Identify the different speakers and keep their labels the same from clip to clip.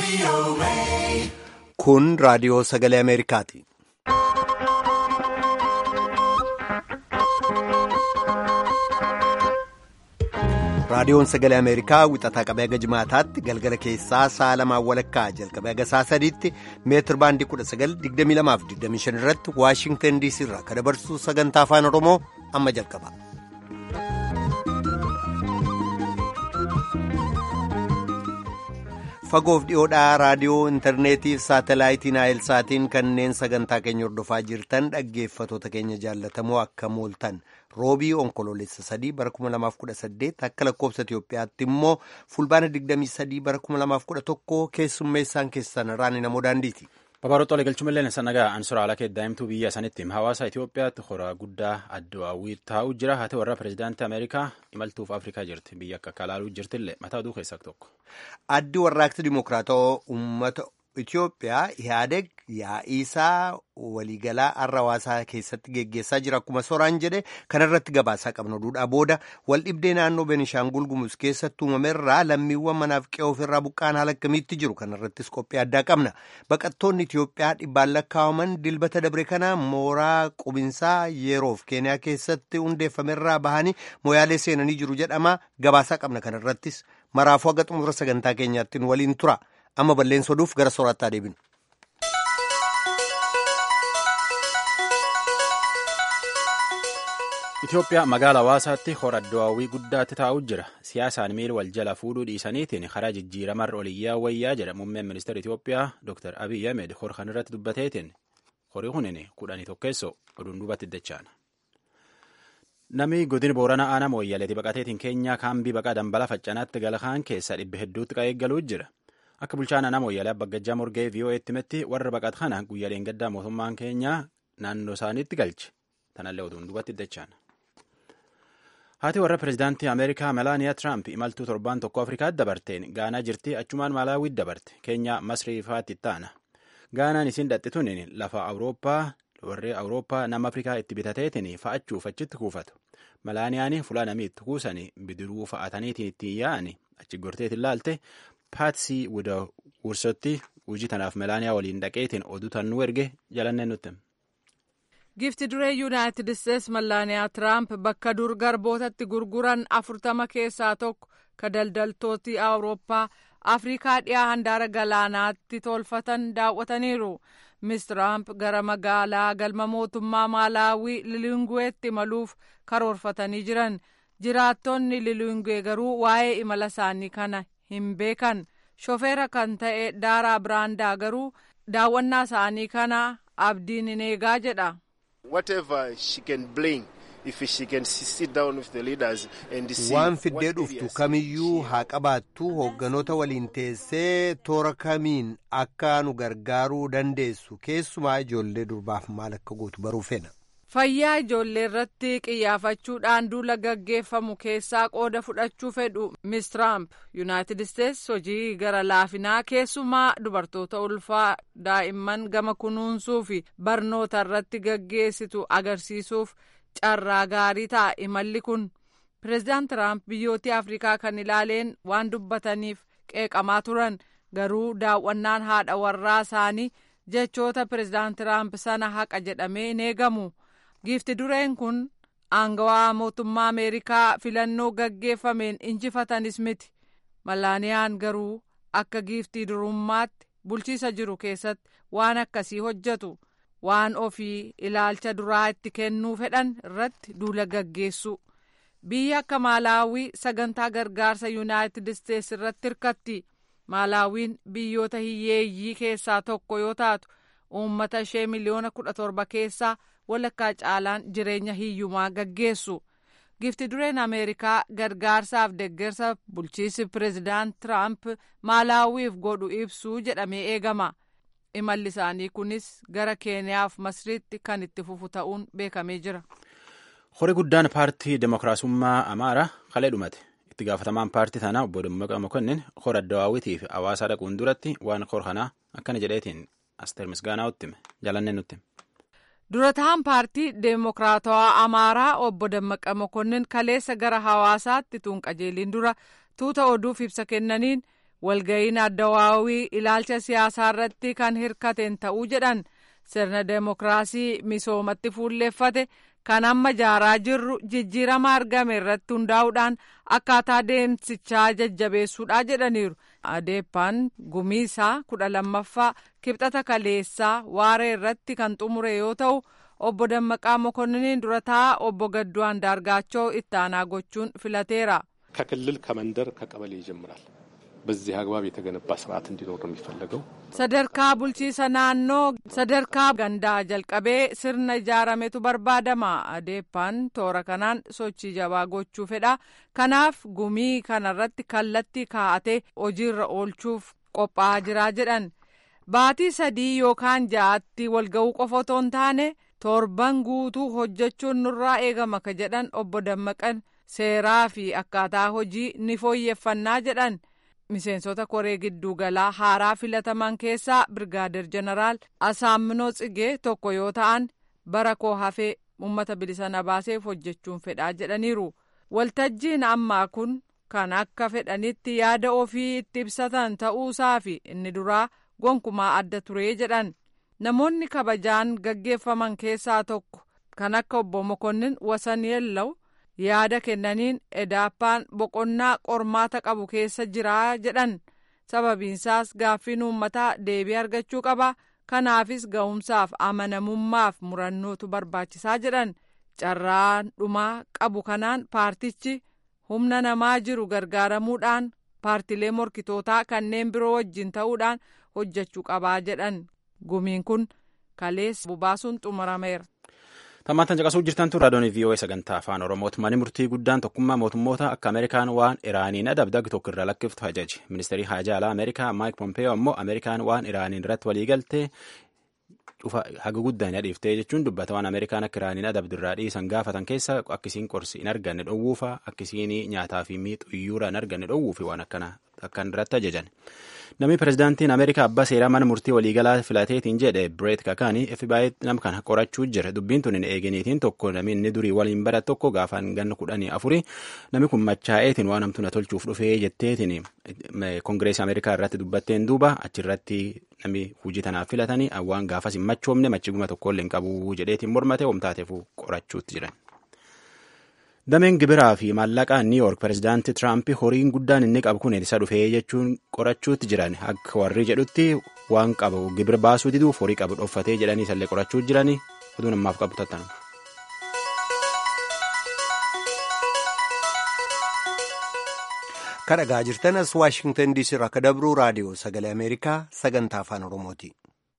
Speaker 1: Kun raadiyoo sagalee Ameerikaati. Raadiyoon sagalee Ameerikaa wixataa qabee haga jimaataatti galgala keessaa sa'a lamaan walakkaa jalqabee haga sa'a sadiitti meetir baandii 1922-25 irratti Waashingtan DC irraa kan dabarsu sagantaa afaan Oromoo amma jalqaba. Fagoof dhiyoodhaa raadiyoo intarneetii fi saatalaayitiin naayilsaatiin kanneen sagantaa keenya hordofaa jirtan dhaggeeffatoota keenya jaallatamoo akka mooltan roobii onkoloolessa sadii bara 2018 akka lakkoofsa Itiyoophiyaatti immoo fulbaana 23 bara 2011 keessummeessaan keessan raani namoo daandiiti.
Speaker 2: Babaroota galchumallee sannagaa ansura alaa daa'imtuu biyya sanitti hawaasa Itiyoophiyaatti horaa guddaa addawaawwii taa'uu jira haa ta'u warra pireezidaantii Ameerikaa imaltuuf Afrikaa jirti biyya akka kalaaluu jirtillee mataa oduu keessaa tokko.
Speaker 1: Addi warraaqsi Dimookiraatawaa uummata Itiyoophiyaa Ihaadeg yaa'iisaa waliigalaa har'a hawaasaa keessatti geggeessaa jira akkuma soraan jedhe kanarratti gabaasaa qabna duudhaa booda waldhibdee naannoo Benishaangul Gumuz keessatti uumamerraa lammiiwwan manaaf qe'ee ofirraa buqqaan haala akkamiitti jiru kanarrattis qophii addaa qabna baqattoonni Itiyoophiyaa dhibbaan lakkaa'aman dilbata dabre kana mooraa qubinsaa yeroof keeniyaa keessatti hundeeffamerraa bahanii moyaalee seenanii jiru jedhama gabaasaa qabna kanarrattis maraafuu haga xumura sagantaa keenyaatti waliin tura. amma balleessa oduuf gara soorataa deebinu.
Speaker 2: Itoophiyaa magaalaa hawaasaatti hora addawaawwii guddaatti taa'u jira. Siyaasaan miila wal jala fuudhuu dhiisaniitiin karaa jijjiiramarra oliyyaa wayyaa jedha muummeen ministeera Itoophiyaa Dr. Abiy Ahmed hor kan irratti dubbateetiin horii kunin kudhanii tokkeessoo oduun duubatti dachaana. Namni godina Booranaa aanaa mooyyaleeti baqateetiin keenyaa kaambii baqaa dambala faccanaatti galakaan keessa dhibba hedduutti qaeeggaluu jira. Akka bulchaan aanaa mooyyalee Abbagajjaa Morgee VOA'tti himetti warra baqat kana guyyaaleen gaddaa mootummaan keenyaa naannoo isaaniitti galche. Tanallee oduun duubatti dachaana. Haati warra pireezidaantii Ameerikaa Melaaniyaa Tiraamp imaltuu torbaan tokko Afrikaatti dabarteen Gaanaa jirti achumaan Malaawiitti dabarte Keenyaa Masrii faatti ittaana. Gaanaan isin dhaxxituun lafa Awurooppaa warri Awurooppaa nama Afrikaa itti bitateetiin fa'achuuf achitti kuufatu. Melaaniyaan fulaa namii itti kuusanii bidiruu fa'ataniitiin ittiin yaa'anii achi gorteetiin laalte paatsii wuda wursotti hojii tanaaf melaaniyaa waliin dhaqeetiin oduu tannuu erge jalannee nutti.
Speaker 3: Gifti duree Yuunaayitid Isteets Melaaniyaa Tiraamp bakka dur garbootatti gurguran afurtama keessaa tokko ka daldaltooti Awurooppaa Afrikaa dhiyaa handaara galaanaatti tolfatan daawwataniiru. Miss Tiraamp gara magaalaa galma mootummaa Maalaawii Lilinguweetti imaluuf karoorfatanii jiran. Jiraattonni Lilingwee garuu waa'ee imala isaanii kana hin beekan. Shofeera kan ta'e Daaraa Biraandaa garuu daawwannaa isaanii kana abdiin hin eegaa jedha.
Speaker 1: Waan fiddee dhuftu kamiyyuu haa qabaattu hoogganoota waliin teessee toora kamiin akka nu gargaaruu dandeessu keessumaa ijoollee durbaaf maal akka gootu baruu feena.
Speaker 3: Fayyaa ijoollee irratti qiyyaafachuudhaan duula gaggeeffamu keessaa qooda fudhachuu fedhu Miss Tiraamp Yuunaayitid Isteets hojii gara laafinaa keessumaa dubartoota ulfaa daa'imman gama kunuunsuu fi barnoota irratti gaggeessitu agarsiisuuf carraa gaarii ta'a imalli kun. Pireezidaant Tiraamp biyyoota Afrikaa kan ilaaleen waan dubbataniif qeeqamaa turan garuu daawwannaan haadha warraa isaanii jechoota pireezidaant Tiraamp sana haqa jedhamee hin eegamu. Giifti dureen kun aangawaa mootummaa Ameerikaa filannoo gaggeeffameen injifatanis miti. Malaaniyaan garuu akka giiftii durummaatti bulchiisa jiru keessatti waan akkasii hojjetu. Waan ofii ilaalcha duraa itti kennuu fedhan irratti duula gaggeessu. Biyya akka Maalaawii sagantaa gargaarsa Yuunaayitid Isteets irratti hirkatti. Maalaawiin biyyoota hiyyeeyyii keessaa tokko yoo taatu, uummata ishee miliyoona kudha torba keessaa walakkaa caalaan jireenya hiyyumaa gaggeessu. Gifti dureen Ameerikaa gargaarsaaf deeggarsa bulchiinsi pireezidaant Tiraamp Maalaawiif godhu ibsuu jedhamee eegama. Imalli isaanii kunis gara Keeniyaaf Masriitti kan itti fufu ta'uun beekamee jira.
Speaker 2: Horii guddaan paartii Dimookiraasummaa Amaaraa kalee dhumate. Itti gaafatamaan paartii tanaa obbo Dammaqa Mokonnin hora addawaawwitii fi hawaasaa dhaquun duratti waan hor kanaa akkana jedheetiin Asteer Misgaanaa'utti hime. Jalannee nutti.
Speaker 3: Dura ta'an paartii Deemokiraatawaa Amaaraa obbo Dammaqa Mokonnin kaleessa gara hawaasaatti tuun qajeeliin dura tuuta oduuf ibsa kennaniin walga'iin addawaawii ilaalcha siyaasaa irratti kan hirkateen ta'uu jedhan sirna deemokiraasii misoomatti fuulleeffate kan amma jaaraa jirru jijjiirama argame irratti hundaa'uudhaan akkaataa deemsichaa jajjabeessuudha jedhaniiru. adeeppaan gumiisaa kudha lammaffaa kibxata kaleessaa waaree irratti kan xumure yoo ta'u obbo Dammaqaa Mokonniin dura taa'aa obbo Gadduu Andaargaachoo itti aanaa gochuun filateera.
Speaker 4: ከክልል ከመንደር ከቀበሌ ይጀምራል። በዚህ አግባብ የተገነባ ስርዓት እንዲኖር ነው የሚፈለገው።
Speaker 3: sadarkaa bulchiisa naannoo sadarkaa gandaa jalqabee sirna ijaarametu barbaadama adeeppaan toora kanaan sochii jabaa gochuu fedha kanaaf gumii kanarratti kallattii kaa'atee hojiirra oolchuuf qophaa'aa jiraa jedhan baatii sadii yookaan ja'aatti walga'uu qofa otoo hin taane torban guutuu hojjechuun nurraa eegama ka jedhan obbo Dammaqan seeraa fi akkaataa hojii ni fooyyeffannaa jedhan. miseensota koree gidduu galaa haaraa filataman keessaa birgaadir jeneraal asaamminoo tsigee tokko yoo ta'an bara koo hafee uummata bilisa na baaseef hojjechuun fedhaa jedhaniiru waltajjiin ammaa kun kan akka fedhanitti yaada ofii itti ibsatan ta'uusaa fi inni duraa gonkumaa adda turee jedhan namoonni kabajaan gaggeeffaman keessaa tokko kan akka obbo Mokonnin wasan yellaw yaada kennaniin edaappaan boqonnaa qormaata qabu keessa jiraa jedhan sababiinsaas gaaffiin uummataa deebii argachuu qaba kanaafis ga'umsaaf amanamummaaf murannootu barbaachisaa jedhan carraan dhumaa qabu kanaan paartichi humna namaa jiru gargaaramuudhaan paartilee morkitootaa kanneen biroo wajjin ta'uudhaan hojjechuu qabaa jedhan gumiin kun kaleessa bubaasuun xumurameera.
Speaker 2: Tammaantan caqasuu jirtan tun raadiyoon VOA sagantaa afaan Oromooti. Manni murtii guddaan tokkummaa mootummoota akka Ameerikaan waan Iraaniin adabdag tokko irra lakkiftu ajaje. Ministeerri haajaa alaa Ameerikaa Maayik Pompeeyoo ammoo Ameerikaan waan Iraaniin irratti waliigaltee dhufa haga guddaan dhiiftee jechuun dubbata waan Ameerikaan akka Iraaniin adabdu irraa dhiisan gaafatan keessa akkisiin qorsi hin arganne dhowwuufa akkisiin nyaataa fi miixuyyuura hin arganne dhowwuufi waan akkana akkan irratti ajajan. Namni pirezidaantiin Ameerikaa abbaa seeraa mana murtii waliigalaa filateetiin jedhe Bireet Kakaanii FBI nama kana qorachuu jira. Dubbiin tun hin eeginiitiin tokko namni inni durii waliin bara tokko gaafaan ganna kudhanii afuri namni kun machaa'eetiin waan hamtu na tolchuuf dhufee jetteetiin kongireesii Ameerikaa irratti dubbatteen duuba achirratti namni hojii tanaaf filatanii waan gaafas hin machoomne machiguma tokkollee hin qabu jedheetiin mormate homtaateef qorachuutti jiran. Dameen gibiraa fi maallaqaa Niw Yoork pirezidaantii Tiraamp horiin guddaan inni qabu kun isa dhufee jechuun qorachuutti jiran akka warri jedhutti waan qabu gibira baasuu diduuf horii qabu dhoffatee jedhanii isallee qorachuu jiran oduu namaaf qabu tattanu.
Speaker 1: Kan dhagaa jirtan as Waashingtan DC irraa akka dabruu raadiyoo sagalee Ameerikaa sagantaa afaan Oromooti.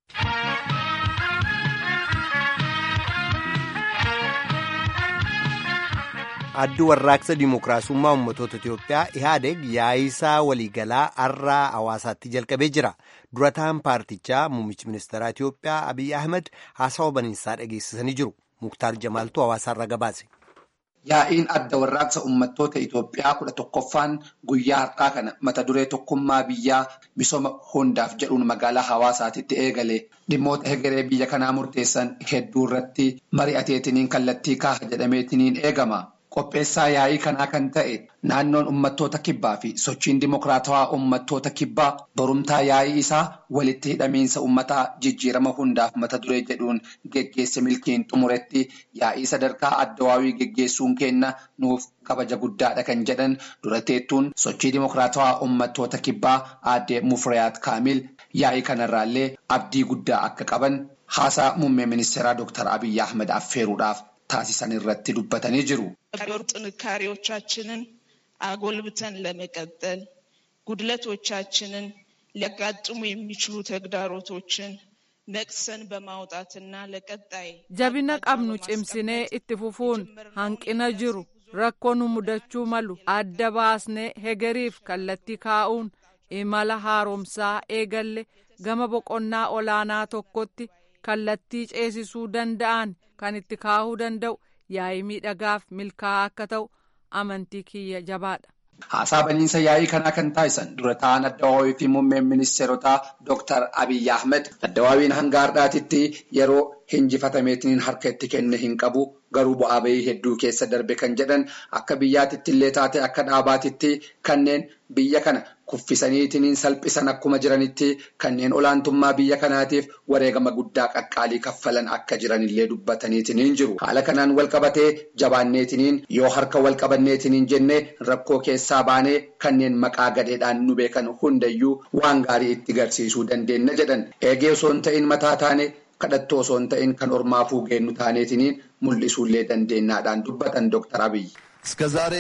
Speaker 1: addi warraaqsa dimookiraasummaa ummatoota Itiyoophiyaa ihaadeg yaa'isaa waliigalaa har'aa hawaasaatti jalqabee jira. Durataan paartichaa muummichi ministeeraa Itiyoophiyaa Abiy Ahmed haasawa baniinsaa dhageessisanii jiru. Muktaar Jamaaltuu hawaasaarra gabaase.
Speaker 5: Yaa'iin adda warraaqsa uummattoota Itoophiyaa kudha tokkoffaan guyyaa har'aa kana mata duree tokkummaa biyyaa misooma hundaaf jedhuun magaalaa hawaasaatitti eegale dhimmoota hegeree biyya kanaa murteessan hedduu irratti mari'ateetiniin kallattii kaaha jedhameetiniin eegama. Qopheessaa yaa'ii kanaa kan ta'e naannoon uummattoota kibbaa fi sochiin dimokiraatawaa uummattoota kibbaa borumtaa yaa'ii isaa walitti hidhamiinsa uummataa jijjiirama hundaaf mata duree jedhuun geggeesse milkiin xumuretti yaa'ii sadarkaa addawaawii geggeessuun kenna nuuf kabaja guddaadha kan jedhan dura teettuun sochii dimokiraatawaa uummattoota kibbaa aadde Mufriyaat Kaamil yaa'ii kanarraallee abdii guddaa akka qaban haasaa muummee ministeeraa Dr. Abiyyi Ahmed affeeruudhaaf taasisan irratti dubbatanii jiru.
Speaker 6: ዶር ጥንካሬዎቻችንን አጎልብተን ለመቀጠል ጉድለቶቻችንን ሊያጋጥሙ የሚችሉ ተግዳሮቶችን ነቅሰን በማውጣትና ለቀጣይ
Speaker 3: jabina qabnu cimsinee itti fufuun hanqina jiru rakkoo nu mudachuu malu adda baasnee hegeriif kallattii kaa'uun imala haaromsaa eegalle gama boqonnaa olaanaa tokkotti kallattii ceesisuu danda'an kan itti kaa'uu danda'u yaa'ii miidhagaaf milkaa'aa akka ta'u amantii kiyya jabaadha.
Speaker 5: Haasaa baniinsa yaa'ii kanaa kan taasisan dura ta'an addawaawii fi muummeen ministeerotaa Dr. Abiyyi Ahmed addawaawiin hanga har'aatitti yeroo hinjifatameetiin harka itti kenne hin qabu garuu bu'aa bahii hedduu keessa darbe kan jedhan akka biyyaatitti illee taate akka dhaabaatitti kanneen biyya kana kuffisaniitiin salphisan akkuma jiranitti kanneen olaantummaa biyya kanaatiif wareegama guddaa qaqqaalii kaffalan akka jiranillee dubbataniitiin jiru haala kanaan walqabatee jabaanneetiin yoo harka walqabanneetiin jenne rakkoo keessaa baanee kanneen maqaa gadeedhaan nu beekan hundayyuu waan gaarii itti garsiisuu dandeenya jedhan eegee osoo hin ta'in mataa taane kadhattoo osoo hin ta'in kan ormaa fuugeennu taaneetiin mul'isuullee dandeenyaadhaan dubbatan dooktar Abiy.
Speaker 7: እስከ ዛሬ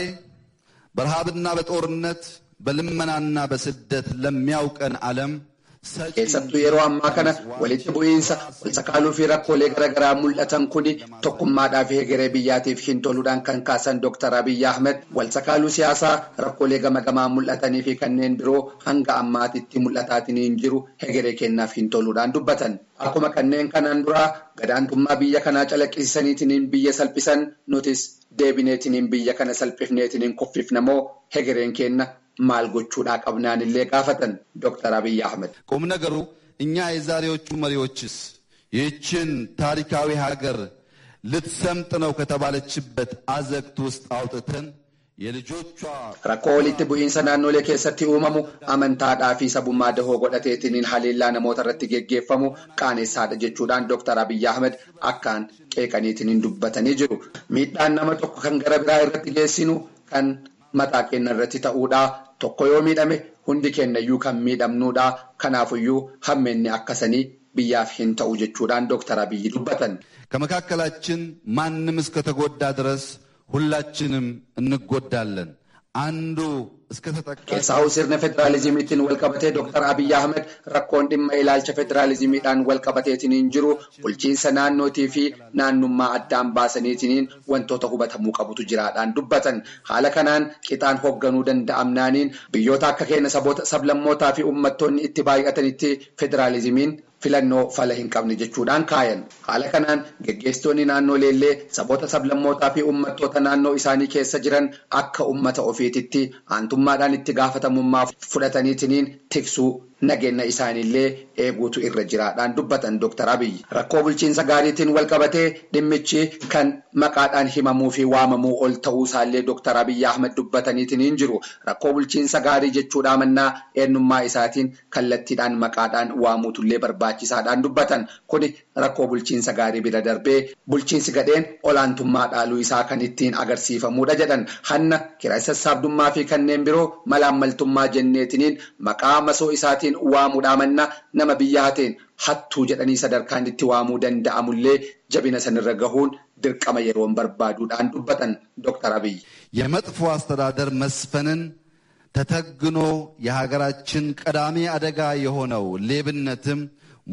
Speaker 7: በረሃብና በጦርነት በልመናና በስደት ለሚያውቀን ዓለም
Speaker 5: keessattuu yeroo ammaa kana walitti bu'iinsa walsakaaluu fi rakkoolee garaagaraa mul'atan kuni tokkummaadhaa fi hegeree biyyaatiif hin toluudhaan kan kaasan Dr. Abiyyi Ahmed walsakaaluu siyaasaa rakkoolee gama gamaa mul'atanii fi kanneen biroo hanga ammaatitti mul'ataatiin jiru hegeree kennaaf hin toluudhaan dubbatan. Akkuma kanneen kanaan duraa gadaantummaa biyya kanaa calaqqisiisaniitiin biyya salphisan nutis deebineetiin biyya kana salphifneetiin kuffifnamoo hegereen kenna maal gochuudhaa qabnaan illee gaafatan ዶክተር አብይ አህመድ
Speaker 7: ቁም ነገሩ እኛ የዛሬዎቹ መሪዎችስ ይህችን ታሪካዊ ሀገር ልትሰምጥ ነው ከተባለችበት አዘቅት ውስጥ አውጥተን የልጆቿ
Speaker 5: rakkoo walitti bu'iinsa naannolee keessatti uumamu amantaadhaa fi sabummaa dahoo godhateetiin haleellaa namoota irratti geggeeffamu qaaneessaadha jechuudhaan Dr. Abiyyi Ahmed akkaan qeeqaniitiin dubbatanii jiru. Miidhaan nama tokko kan gara biraa irratti geessinu kan mataa keenya irratti ta'uudha. Tokko yoo miidhame hundi keenyayyuu kan miidhamnuudha. Kanaafuyyuu hammeenni akkasanii biyyaaf hin ta'u jechuudhaan Dr. Abiyyi dubbatan.
Speaker 7: ከመካከላችን ማንም እስከተጎዳ ድረስ ሁላችንም እንጎዳለን። አንዱ
Speaker 5: Keessaa'uu sirna federaalizimiitiin walqabatee Dr. Abiyyi Ahmed rakkoon dhimma ilaalcha federaalizimiidhaan walqabateetiin jiru bulchiinsa naannootii fi naannummaa addaan baasaniitiin wantoota hubatamuu qabutu jiraadhaan dubbatan. Haala kanaan qixaan hoogganuu danda'amnaaniin biyyoota akka keenya saboota sablammootaa fi uummattoonni itti baay'atanitti federaalizimiin filannoo fala hin qabne jechuudhaan kaayan. Haala kanaan geggeessitoonni naannolee illee saboota sablammootaa fi uummattoota naannoo isaanii keessa jiran akka uummata ofiititti aantummaadhaan itti gaafatamummaa fudhataniitiin tiksuu nageenya isaaniillee eeguutu irra jiraadhaan dubbatan Dr. Abiyyi. Rakkoo bulchiinsa gaariitiin walqabatee dhimmichi kan maqaadhaan himamuu fi waamamuu ol ta'uu isaallee Dr. Abiyyi Ahmed dubbataniitiin jiru. Rakkoo bulchiinsa gaarii jechuudha mannaa eenyummaa isaatiin kallattiidhaan maqaadhaan waamuutullee barbaachisaadhaan dubbatan. Kuni rakkoo bulchiinsa gaarii bira darbee bulchiinsi gadheen olaantummaa dhaaluu isaa kan ittiin agarsiifamudha jedhan. Hanna kiraa sassaabdummaa fi kanneen biroo malaammaltummaa jenneetiniin maqaa masoo isaatiin waamuudhaa manna nama biyya hateen hattuu jedhanii sadarkaan itti waamuu danda'amullee jabina sanirra gahuun dirqama yeroon barbaaduudhaan dubbatan Dr. Abiyyi.
Speaker 7: የመጥፎ አስተዳደር መስፈንን ተተግኖ የሀገራችን ቀዳሚ አደጋ የሆነው ሌብነትም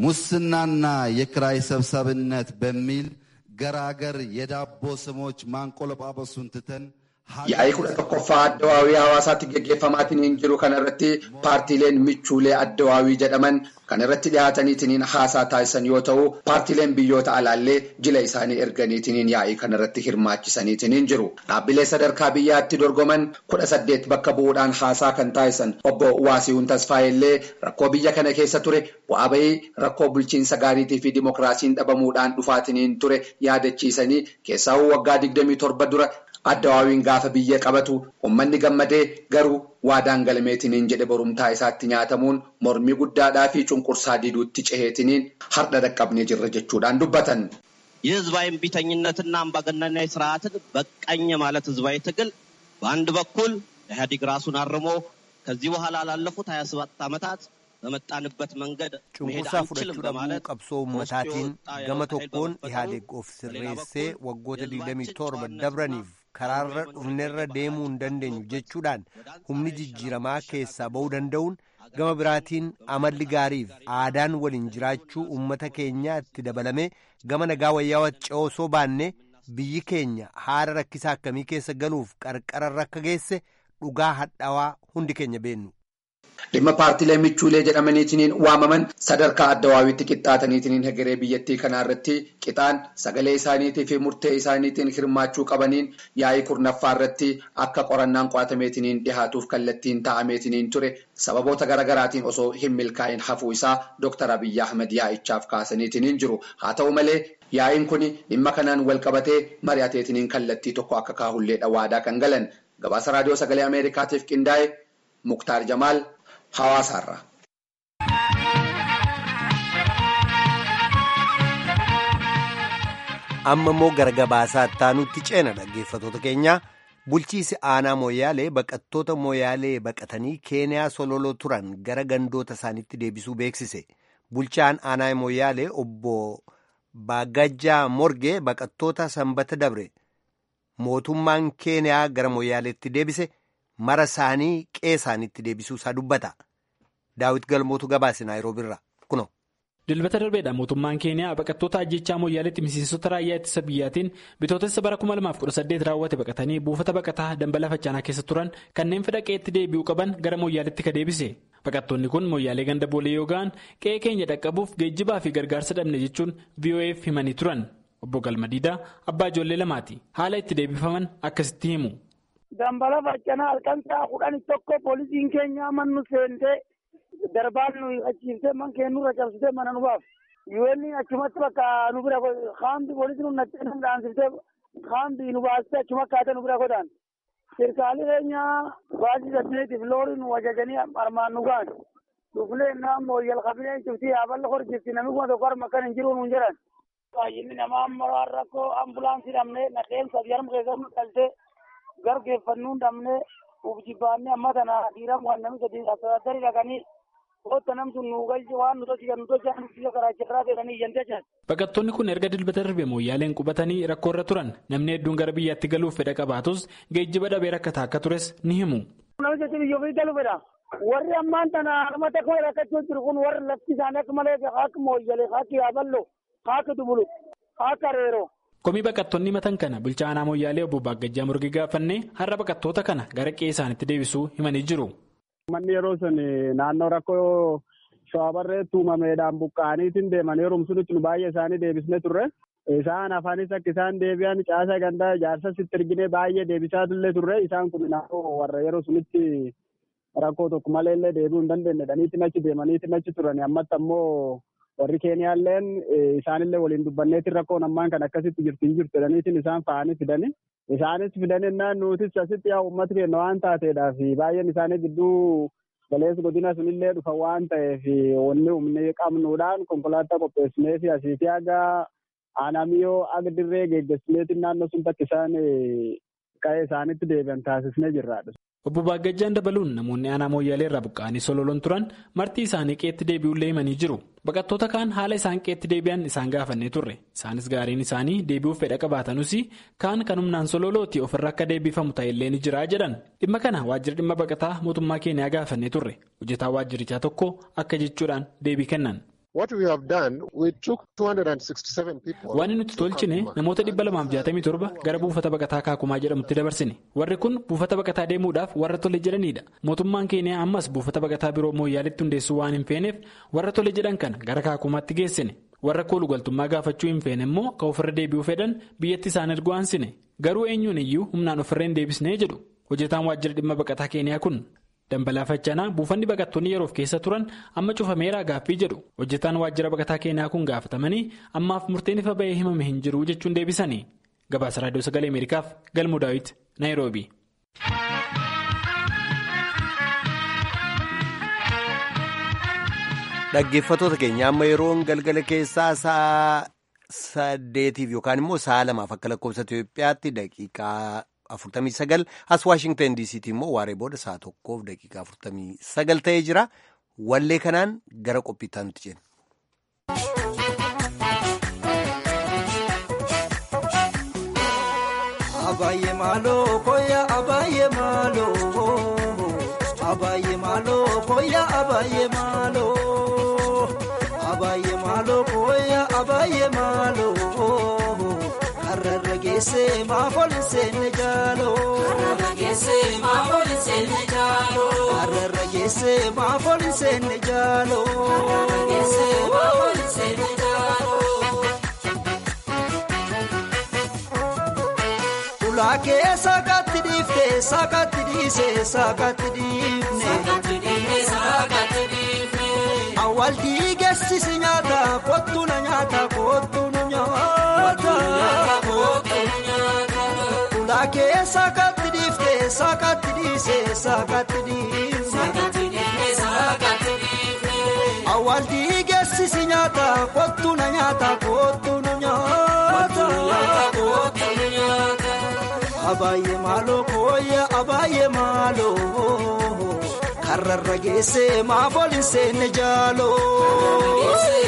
Speaker 7: ሙስናና የክራይ ሰብሳቢነት በሚል ገራገር የዳቦ ስሞች ማንቆለጳጳሱን ትተን
Speaker 5: Yaa'ii kudha tokkoffaa addawaawii hawaasaatti geggeeffamaatiin jiru kana irratti paartiileen michuulee addawaawii jedhaman kan irratti dhiyaataniitiin haasaa taasisan yoo ta'u paartiileen biyyoota alaallee jila isaanii erganiitiin yaa'ii kana irratti hirmaachisaniitiin jiru. Dhaabbilee sadarkaa biyyaatti dorgoman kudha saddeet bakka bu'uudhaan haasaa kan taasisan obbo Waasiiwun Tasfaayillee rakkoo biyya kana keessa ture bu'aa bahii rakkoo bulchiinsa gaariitii fi dimokiraasiin dhabamuudhaan dhufaatiin ture yaadachiisanii keessaawuu waggaa digdamii torba dura addawaawiin gaafa biyya qabatu uummanni gammadee garuu waadaan galmeetiniin jedhe borumtaa isaatti nyaatamuun mormii guddaadhaa fi cunqursaa diduutti ceheetiniin har'a dhaqqabnee jirra jechuudhaan dubbatan.
Speaker 8: የህዝባዊ እምቢተኝነትና አምባገነናዊ ስርዓትን በቃኝ ማለት ህዝባዊ ትግል በአንድ በኩል ኢህአዴግ ራሱን አርሞ ከዚህ በኋላ ላለፉት ሀያ ሰባት ዓመታት በመጣንበት መንገድ መሄድ
Speaker 1: cunqursaa
Speaker 8: አንችልም
Speaker 1: fudhachuu
Speaker 8: በማለት
Speaker 1: dhabuu qabsoo uummataatiin gama tokkoon ihaadeeg of sirreessee waggoota 27 dabraniif karaarra dhufnerra deemuu hin dandeenyu jechuudhaan humni jijjiiramaa keessaa ba'uu danda'uun gama biraatiin amalli gaariif aadaan waliin jiraachuu uummata keenyaa itti dabalamee gama nagaa wayyaa ce'oo osoo baanne biyyi keenya haala rakkisaa akkamii keessa galuuf qarqararra akka geesse dhugaa hadhaawaa hundi keenya beennu.
Speaker 5: Dhimma paartiilee michuulee jedhamaniitiin waamaman sadarkaa addawaawitti qixxaataniitiin hegeree biyyattii kanaa irratti qixaan sagalee isaaniitii fi murtee isaaniitiin hirmaachuu qabaniin yaa'ii kurnaffaa irratti akka qorannaan qo'atameetiin dhihaatuuf kallattiin taa'ameetiin ture sababoota garaagaraatiin osoo hin milkaa'in hafuu isaa Dr. Abiyyi Ahmed yaa'ichaaf kaasaniitiin jiru. Haa ta'u malee Yaa'iin kun dhimma kanaan wal qabatee mari'ateetiniin kallattii tokko akka kaahullee waadaa kan galan gabaasa raadiyoo sagalee Ameerikaatiif qindaa'e Muktaar Jamaal Hawaasaarraa.
Speaker 1: amma immoo gara gabaasaa ittaanutti ceena dhaggeeffatoota keenya bulchiisi aanaa mooyaalee baqattoota mooyaalee baqatanii keeniyaa sololoo turan gara gandoota isaaniitti deebisuu beeksise bulchaan aanaa mooyaalee obbo baagajjaa morgee baqattoota sanbata dabre mootummaan keeniyaa gara mooyaaleetti deebise mara isaanii qe'ee isaaniitti deebisuu isaa dubbata daawit galmootu gabaase naayiroobiirra kuno.
Speaker 9: dilbata darbeedha mootummaan keeniyaa baqattoota ajjechaa mooyyaaleetti miseensota raayyaa ittisa biyyaatiin bitootessa bara 2018 raawwate baqatanii buufata baqataa dambala faccaanaa keessa turan kanneen fedha qe'eetti deebi'uu qaban gara mooyyaaleetti ka deebise baqattoonni kun mooyyaalee ganda boolee yoo ga'an qe'ee keenya dhaqqabuuf geejjibaa fi gargaarsa dhabne jechuun voaf himanii turan obbo galmadiidaa abbaa ijoollee lamaati haala itti deebifaman akkasitti himu.
Speaker 10: dambala faccaanaa halkan sa'a kudhan tokko poolisiin keenya mannu seentee. darbaan nu achiiftee man keennurra cabsitee mana nu baaf yuwelli achumatti bakka nu bira kaambi poolisi nu nattee nu dhaansiftee kaambi nu baastee achuma akkaatee nu bira godhaan sirkaalii keenya baasii saddeetiif loori nu ajajanii armaan nu gaan dhufnee innaan mooyyal qabinee cuftii yaaballa hor jirti namni kuma tokko harma akkan hin jiru nuun jedhan baay'inni namaa amma rakkoo ambulaansii dhabnee nadheen sadii harma keessa nu dhaltee gargeeffannuun dhabnee uf jibbaannee amma tana dhiiraa waan namni sadii asirratti dhaqanii Oota namtu nu galche waan nu tolchisan nu tolchan biyya karaachirraa jedhanii iyyantee jiran.
Speaker 9: Baqattoonni kun erga dilbata darbe mooyyaaleen qubatanii rakkoorra turan namni hedduun gara biyyaatti galuuf fedha qabaatus geejjiba dhabee rakkataa akka tures ni himu.
Speaker 10: Namni jechuun biyya ofii galuu fedha. Warri ammaan tana harma takka rakkachuu jiru kun warri lafti isaanii akka malee akka mooyyalee akka yaaballoo akka dubulu akka reeroo.
Speaker 9: Komii baqattoonni matan kana bulchaa aanaa mooyyaalee obbo Baaggajjaa Murgii gaafannee har'a baqattoota kana gara qe'ee isaaniitti deebisuu himanii jiru.
Speaker 11: Manni yeroo sun naannoo rakkoo shawaabarreetti uumameedhaan buqqa'aniitiin deeman yeroo sunitti nu baay'ee isaanii deebisnee turre. Isaan afaanis akka isaan deebi'an caasa gandaa ijaarsa sitti erginee baay'ee deebisaa illee turre. Isaan kun naannoo warra yeroo sunitti rakkoo tokko malee illee deebi'uu hin dandeenye dhaniitiin achi deemaniitiin achi turan. Ammatti ammoo warri Keeniyaalleen isaanillee waliin dubbanneetiin rakkoon ammaan kan akkasitti jirti hin jirtu dhaniitiin isaan fa'anii fidani. Isaanis fidaninnaan nutis asitti yaa uummata keenya waan taateedhaaf baay'een isaanii gidduu galeessi godina sunillee dhufa waan ta'eef wanni humni qabnuudhaan konkolaataa qopheessinee fi asiitii haga aanamiyoo aga dirree geggeessineetiin naannoo sun takka isaan qa'ee isaanitti deebi'an taasisnee jirraadha.
Speaker 9: Obbo Baaggajjaan dabaluun namoonni aanaa mooyyaalee irraa buqqa'anii sololoon turan marti isaanii qeetti deebi'ullee himanii jiru. Baqattoota kaan haala isaan qeetti deebi'an isaan gaafannee turre. Isaanis gaariin isaanii deebi'uuf fedha qabaatanuus kaan kan humnaan sololooti ofirra akka deebifamu ta'ellee ni jira jedhan. Dhimma kana waajjira dhimma baqataa mootummaa keenyaa gaafannee turre. Hojjetaa waajjirichaa tokko akka jechuudhaan deebii kennan. Waan nuti tolchine namoota dhibba lamaaf jaatamii torba gara buufata baqataa kaakumaa jedhamutti dabarsine. Warri kun buufata baqataa deemuudhaaf warra tole jedhanidha. Mootummaan keenya ammas buufata baqataa biroo mooyyaaletti hundeessuu waan hin feeneef warra tole jedhan kana gara kaakumaatti geessine. Warra koolugaltummaa gaafachuu hin feene immoo kan ofirra deebi'uu fedhan biyyatti isaan erguu aansine. Garuu eenyuun iyyuu humnaan ofirra hin deebisnee jedhu. Hojjetaan waajjira dhimma baqataa keenyaa kun. Dambalaa faccaanaa buufanni baqattoonni yeroof keessa turan amma cufameeraa gaaffii jedhu hojjetaan waajjira baqataa keenyaa kun gaafatamanii ammaaf murteen ifa ba'ee himame hin jiru jechuun deebisanii gabaasa raadiyoo sagalee ameerikaaf galmoo daawit naayiroobi.
Speaker 1: Dhaggeeffattoota keenya amma yeroon galgala keessaa sa'a saddeetiif yookaan immoo sa'a lamaaf akka lakkoofsa Itoophiyaatti daqiiqaa. afurtamii sagal as waashingtan diisiitii immoo waaree booda sa'a tokkoof daqiiqaa afurtamii sagal ta'ee jira wallee kanaan gara qophiittaa nuti jenna.
Speaker 12: Abaayyee maaloo koya abaayyee maaloo abaayyee maaloo koya abaayyee maaloo abaayyee maaloo koya abaayyee maaloo. Hararra geessee maafooli seenne jaaloo. Hararra geessee maafooli seenne jaaloo. Hararra geessee maafooli seenne jaaloo. Hararra geessee maafooli seenne jaaloo. Ulaakee saakatti dhiiftee saakatti dhiisee saakatti dhiifne. Saakatti dhiifne saakatti dhiifne. Awwaal dhiigeessisi nyaata kottu na nyaata kottu nu nyaata. saakatti dhiise saakatti dhiifne awwaaltii geessisi nyaata kottu na nyaata kottu nu nyaata abaayyee maaloo kooyya abaayyee maaloo karrarra geesse maafoolin seenne jaaloo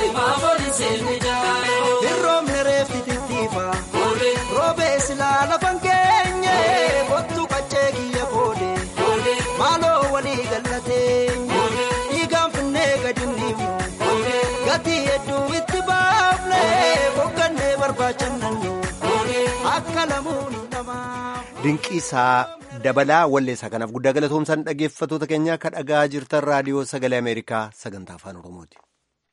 Speaker 12: hirroomne reefti tittiifa roobee silaa lafan keenye kottu qaccee kiyya koode maaloo walii gallatee dhiigaan finnee gadi dhiifnu gatii hedduu itti baafne boqqannee barbaachannannu akka lamuun namaa.
Speaker 1: Dinqiisaa dabalaa walleessaa kanaaf guddaa galatoomsaan dhaggeeffattoota keenya akka dhagaa jirtan raadiyoo sagalee Ameerikaa sagantaa afaan Oromooti.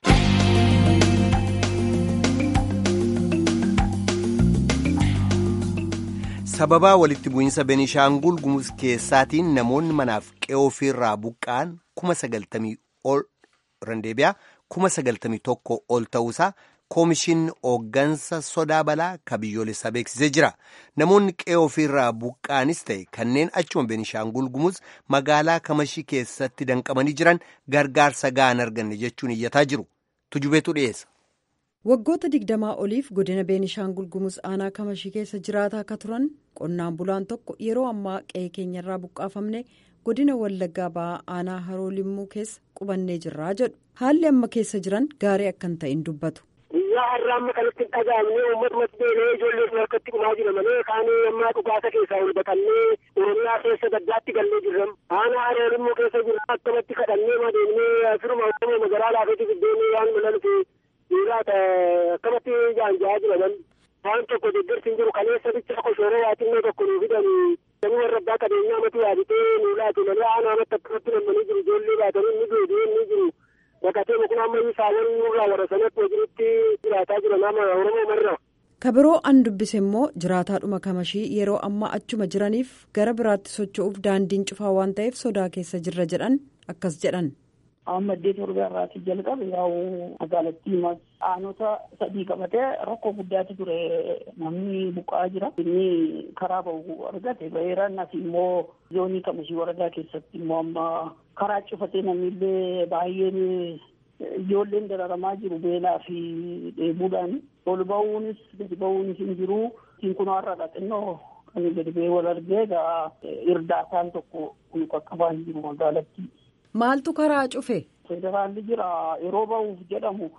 Speaker 1: sababaa walitti bu'iinsa Benishaangul Gumuz keessaatiin namoonni manaaf qe'oo ofiirraa buqqa'an kuma sagaltamii ol randeebiyaa kuma sagaltamii tokko ol ta'uusaa koomishin hooggansa sodaa balaa ka biyyoolessaa beeksisee jira namoonni qe'oo ofiirraa buqqa'anis ta'e kanneen achuma Benishaangul Gumuz magaalaa kamashii keessatti danqamanii jiran gargaarsa ga'an arganne jechuun iyyataa jiru tujubeetu dhiyeessa.
Speaker 13: waggoota digdamaa oliif godina beenishaangul gumuz aanaa kamashii keessa jiraataa akka turan qonnaan bulaan tokko yeroo ammaa qe'ee keenyarraa buqqaafamne godina wallaggaa ba'aa aanaa haroo limmuu keessa qubannee jirraa jedhu haalli amma keessa jiran gaarii akkan ta'in dubbatu.
Speaker 14: guyyaa har'a amma kanatti hin dhagaamne uummatuma deemee ijoollee harkatti dhumaa jira malee kaanii ammaa dhugaasa keessaa ol baqannee oromiyaa keessa gaddaatti gallee jirram aanaa haroo limmuu keessa jira akkamatti kadhannee madeemnee firuma oromoo magaalaa laafetti biddeenii waan mulalfi dhiiraata akkamatti jaanjaa jiraman waan tokko deeggarsi hin jiru kaleessa bicha koshoroo waaxinnoo tokko nuu fidan namni warra abbaa qabeenyaa matu yaaditee nuu laatu malee aanaa amatti akkamatti nammanii jiru ijoollee baatanii inni deebi'ee inni jiru bakatee mukuna ammayyi saawwan nurraa warra sanatti hojiitti jiraataa jira nama oromoo marra.
Speaker 13: kabiroo an dubbise immoo jiraataadhuma kamashii yeroo ammaa achuma jiraniif gara biraatti socho'uuf daandiin cufaa waan ta'eef sodaa keessa jirra jedhan akkas jedhan.
Speaker 15: amma iddoo torba irraati jalqabe yaa'u magaalattii aanota sadii qabatee rakkoo guddaatu ture namni buqqa'aa jira inni karaa bahu argate baheeraan as immoo zoonii kamashii waradaa keessatti immoo amma karaa cufatee namni illee baay'een ijoolleen dararamaa jiru beelaa fi dheebuudhaan ol ba'uunis gadi ba'uunis hin jiru siin kun har'aadha xinnoo kan gadi ba'ee wal argee egaa irdaataan tokko kun qaqqabaa hin jiru magaalattii.
Speaker 13: Maaltu karaa cufe?
Speaker 15: Federaalli jira yeroo ba'uuf jedhamu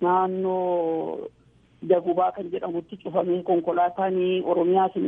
Speaker 15: naannoo dagubaa kan jedhamutti cufamee konkolaataan Oromiyaas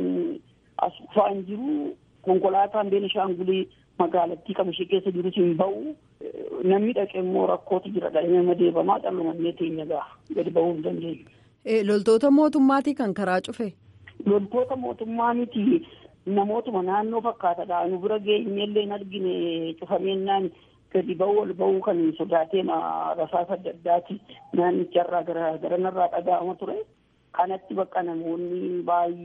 Speaker 15: as dhufaa hin jiru. Konkolaataan Beenishaangulii magaalattii kamashii keessa jirus hin ba'u. Namni dhaqe immoo rakkootu jira dhaqee madeebamaa dhalumannee teenya ga'a gadi ba'uu hin dandeenyu.
Speaker 13: Loltoota mootummaatii kan karaa cufe?
Speaker 15: Loltoota mootummaa miti namootuma naannoo fakkaatadha. Nu bira geenyellee hin argine cufameennaan gadi ba'uu ol ba'uu kan sodaatee rasaasa adda addaati naannicharraa gara garanarraa dhaga'ama ture. Kanatti bakka namoonni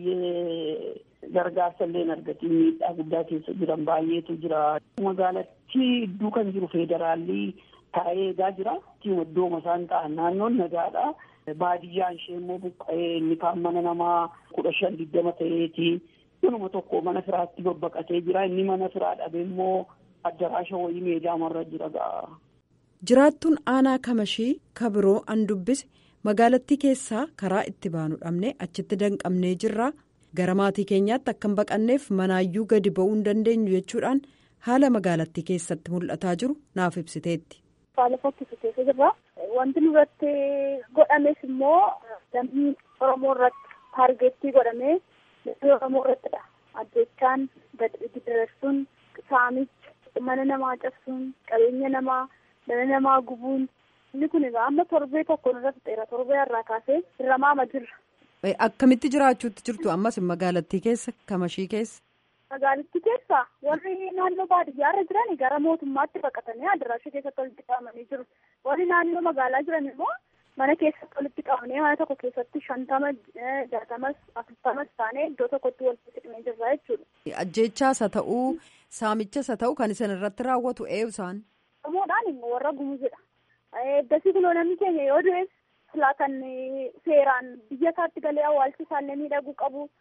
Speaker 15: baay'ee gargaarsa illee argatiin miidhaa guddaa keessa jiran baay'eetu jira. Magaalattii iddoo kan jiru federaalli taa'ee eegaa jira. Iddooma isaan ta'an naannoon nagaadha. Baadiyyaan ishee immoo buqqa'ee inni kaan mana namaa kudha shan digdama ta'eeti. Manuma tokko mana firaatti babbaqatee jira. Inni mana firaa dhabe immoo addaraasha wayii meedaamarra jira ga'a.
Speaker 13: Jiraattuun aanaa kamashii kabiroo an dubbise magaalattii keessaa karaa itti baanu dhabne achitti danqabnee jirra. Gara maatii keenyaatti akka hin baqanneef manaayyuu gadi ba'uu hin dandeenyu jechuudhaan haala magaalattii keessatti mul'ataa jiru naaf ibsiteetti.
Speaker 16: Haala fokkisu keessa jirra. Wanti nurratti godhames immoo lammii Oromoo irratti taargeettii godhamee lammii Oromoo irrattidha. Ajjechaan dadarsuun saamichi mana namaa cabsuun qabeenya namaa dhala namaa gubuun inni kun egaa amma torbee tokko nurra fixeera torbee irraa kaasee hirramaama jirra.
Speaker 13: Akkamitti jiraachuutti jirtu ammas magaalattii keessa kamashii keessa?
Speaker 16: Magaalattii keessa warri naannoo baadiyyaarra jiran gara mootummaatti baqatanii adaraasha keessatti walitti qabamanii jiru. Warri naannoo magaalaa jiran immoo mana keessatti walitti qabamanii mana tokko keessatti shantama jaatamas afurtamas taanee iddoo tokkotti walitti hidhamee jirra jechuudha.
Speaker 13: Ajjeechaas haa ta'uu saamichas haa ta'uu kan isin irratti raawwatu eenyu isaan?
Speaker 16: Oromoodhaan immoo warra gumuzidha. Eeddasii kunoo namni keenya yoo du'es silaa kan seeraan biyya isaatti galee awwaalchi isaallee miidhaguu qabu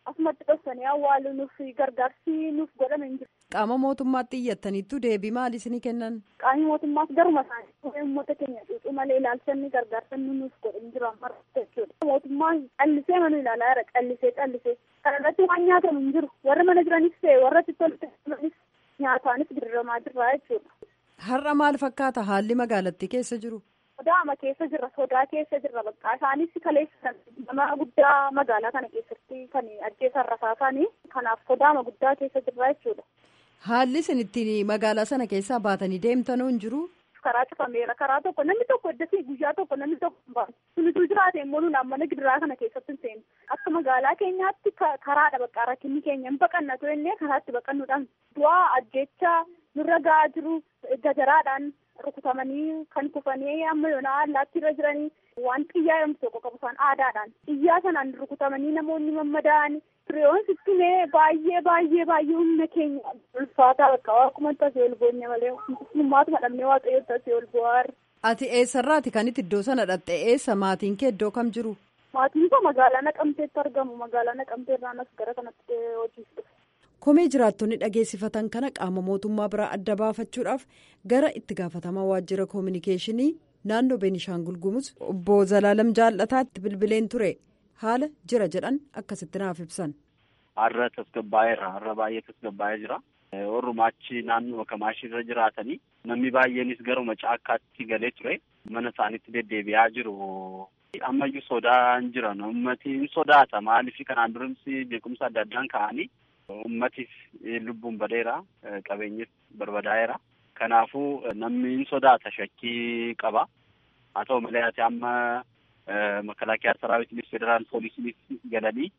Speaker 16: asumatti dhoksanii awwaalu nuuf gargaarsi nuuf godhame hin jiru.
Speaker 13: Qaama mootummaatti iyyattaniittu deebii maal isinii kennan?
Speaker 16: Qaamni mootummaas garuma isaanii uummata keenya cuucuu malee ilaalchanni gargaarsa nuuf godhe hin jiru amma jechuudha. Mootummaan callisee mana ilaalaa jira callisee callisee. Kana irratti waan nyaatamu hin jiru. Warri mana jiranis ta'e warra tolfanis nyaataanis dirramaa jirra jechuudha.
Speaker 13: Har'a maal fakkaata haalli magaalattii keessa jiru?
Speaker 16: sodaama keessa jirra sodaa keessa jirra bakka isaanis kaleessan nama guddaa magaalaa kana keessatti kan ajjeesan rasaasanii kanaaf sodaama guddaa keessa jirra jechuudha.
Speaker 13: Haalli isin ittiin magaalaa sana keessaa baatanii deemtanuu hin jiru?
Speaker 16: Karaa cufameera karaa tokko namni tokko iddasii guyyaa tokko namni tokko hin baatu. Sunituu jiraate immoo nuna mana gidiraa kana keessatti hin seenu. Akka magaalaa keenyaatti karaadha bakka rakkinni keenya hin baqannatu jennee karaatti baqannuudhaan du'aa ajjeechaa nurra ga'aa jiru gajaraadhaan rukutamanii kan kufanii amma yoona allaatti irra jiranii waan xiyyaa yommuu tokko qabu isaan aadaadhaan xiyyaa sanaan rukutamanii namoonni mammadaa'an firiyoon sittumee baay'ee baay'ee baay'ee humna keenya ulfaataa bakka akkuma tasee ol boonye malee hummaatuma dhabnee waaqayyo tasee ol bu'aarra.
Speaker 13: Ati eessarraati kan itti iddoo sana dhatte eessa maatiin kee iddoo kam jiru?
Speaker 16: Maatiin koo magaalaa naqamteetti argamu magaalaa naqamtee irraan as gara kanatti hojiif dhufe.
Speaker 13: Komee jiraattonni dhageessifatan kana qaama mootummaa biraa adda baafachuudhaaf gara itti gaafatamaa waajjira koominikeeshinii naannoo Beenishaangul Gumuz obbo Zalaalam Jaallataatti bilbileen ture haala jira jedhan akkasitti naaf ibsan.
Speaker 17: Har'a tasgabbaa'eera. Har'a baay'ee tasgabbaa'ee jira. Orrumaachi naannoo Kamaashii irra jiraatanii namni baay'eenis garuma caakkaatti galee ture. Mana isaaniitti deddeebi'aa jiru. Ammayyuu sodaan jiran ummati hin sodaata. Maaliif kanaan durimsi beekumsa adda addaan ka'anii Ummatiif lubbuun badeera qabeenyis barbadaa'eera. Kanaafuu namni hin sodaata shakkii qaba. Haa ta'u malee ati amma makalaakiyaa saraawitiinis federaal poolisiinis galanii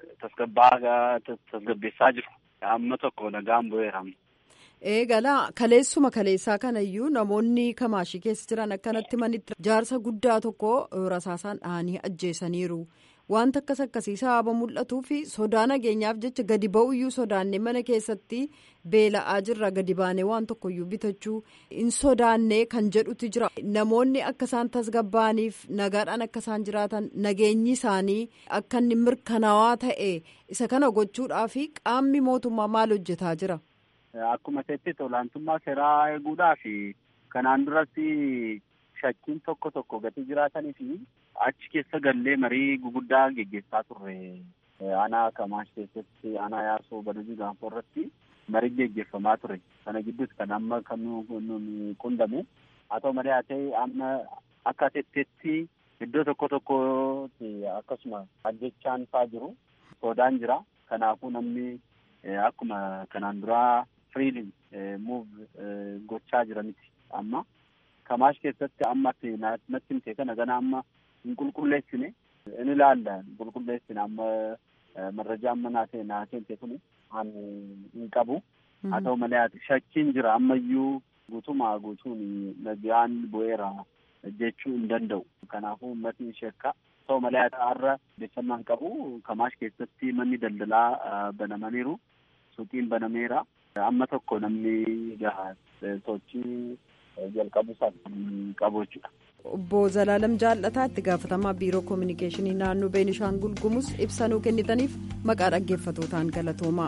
Speaker 17: tasgabbeessaa jiru. Amma tokko nagaan bu'eera.
Speaker 13: Eegalaa kaleessuma kaleessaa kanayyuu namoonni kamaashii keessa jiran akkanatti manitti jaarsa guddaa tokko rasaasaan dhahanii ajjeesaniiru. Wanta akkas akkasii sababa mul'atuu fi sodaa nageenyaaf jecha gadi ba'uyyuu sodaannee mana keessatti beela'aa jirra gadi baanee waan tokkoyyuu bitachuu hin sodaannee kan jedhutu jira. Namoonni akka isaan tasgabbaa'aniif nagaadhaan akka isaan jiraatan nageenyi isaanii akka inni mirkanaawaa ta'e isa kana gochuudhaaf qaamni mootummaa maal hojjetaa jira?
Speaker 17: Akkuma ta'etti olaantummaa seeraa eeguudhaaf kanaan duratti shakkiin tokko tokko gatii jiraatanii fi achi keessa gallee marii guguddaa geggeessaa turre. Aanaa Kamaash keessatti aanaa yaasoo badujii gaanfoo irratti marii geggeeffamaa ture. Kana gidduutti kan amma kan nuun qundame. Haa ta'u malee haa ta'e amma akka tetteetti iddoo tokko tokkotti akkasuma ajjechaan faa jiru. Sodaan jira. Kanaafuu namni akkuma kanaan duraa firiilin muuv gochaa jira miti amma. Kamaash keessatti amma natti himte kana gana amma hin qulqulleessine in ilaalla qulqulleessine amma marrajaa amma naatee naatee himte kun hin qabu. Haa ta'u malee shakkiin jira ammayyuu guutumaa guutuun nagaan bu'eera jechuu hin danda'u. Kanaafuu uummatni shakka. Ta'u malee har'a odeeffannaan qabu Kamaash keessatti manni daldalaa banamaniiru. Suuqiin banameera. Amma tokko namni sochii jalqabuusaaf qabu jechuudha.
Speaker 13: Obbo Zalaalam Jaallataa itti gaafatamaa biiroo koominikeeshinii naannoo Beenishaangul Gumuz ibsanuu kennitaniif maqaa dhaggeeffatootaan galatoomaa.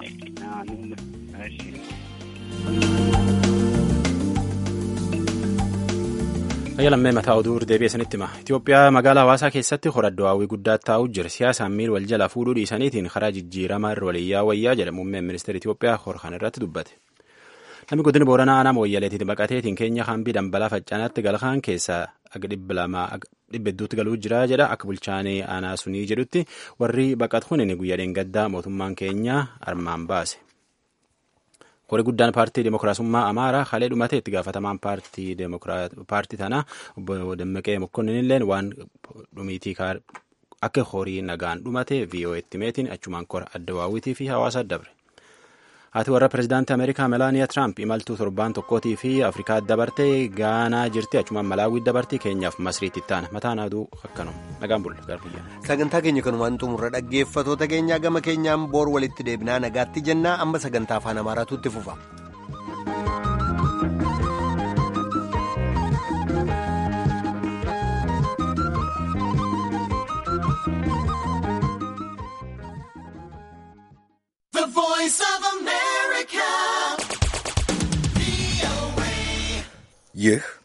Speaker 2: Ayyaalammee mataa oduu deebi'ee sanitti hima. Itoophiyaa magaalaa hawaasaa keessatti horadoo hawwii guddaa taa'uu jira. Siyaasaan miil wal jala fuudhuu dhiisaniitiin karaa jijjiiramaa irra waliyyaa wayyaa jedha muummeen ministeera Itoophiyaa horkan irratti dubbate. Namni godina Booranaa aanaa Mooyyaleetiin baqateetiin keenya hambii dambalaa faccaanaatti galkaan keessaa aga dhibba lamaa dhibba hedduutti galuu jira jedha akka bulchaanii aanaa sunii jedhutti warri baqatu kun guyyaa dheengaddaa mootummaan keenya armaan baase. Horii guddaan paartii Dimookiraasummaa Amaaraa halee dhumatee itti gaafatamaan paartii tanaa obbo Dammaqee Mokkonnin illee waan dhumiitii akka horii nagaan dhumate VOA'tti meetiin achumaan kora adda waawwitii fi hawaasa dabre. Haati warra pirezidaantii Ameerikaa Melaaniyaa Tiraamp imaltuu torbaan tokkootii fi Afrikaa dabartee Gaanaa jirti achumaan Malaawii dabartii keenyaaf Masriitti ittaana mataan aduu akkanuma nagaan bulla garbiyyaa.
Speaker 1: Sagantaa keenya kanumaan xumurra dhaggeeffatoota keenyaa gama keenyaan boor walitti deebinaa nagaatti jennaa amma sagantaa afaan Amaaraatu itti fufa.
Speaker 18: ይህ